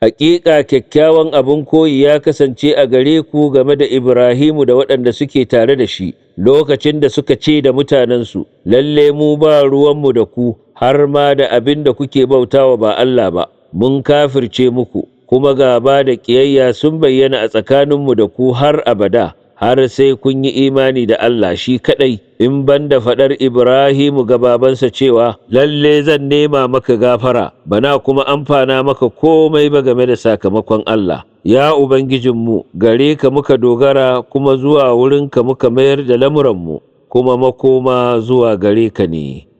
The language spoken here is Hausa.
Hakika kyakkyawan abin koyi ya kasance a gare ku game da Ibrahimu da waɗanda suke tare da shi, lokacin da suka ce da mutanensu, Lalle mu ba ruwanmu da ku, har ma da abin da kuke bautawa ba Allah ba, mun kafirce muku, kuma gaba da ƙiyayya sun bayyana a tsakaninmu da ku har abada. har sai kun yi imani da Allah shi kaɗai in ban da faɗar Ibrahimu ga babansa cewa lalle zan nema maka gafara bana kuma amfana maka komai ba game da sakamakon Allah ya Ubangijinmu gare ka muka dogara kuma zuwa wurinka muka mayar da lamuranmu kuma makoma zuwa gare ka ne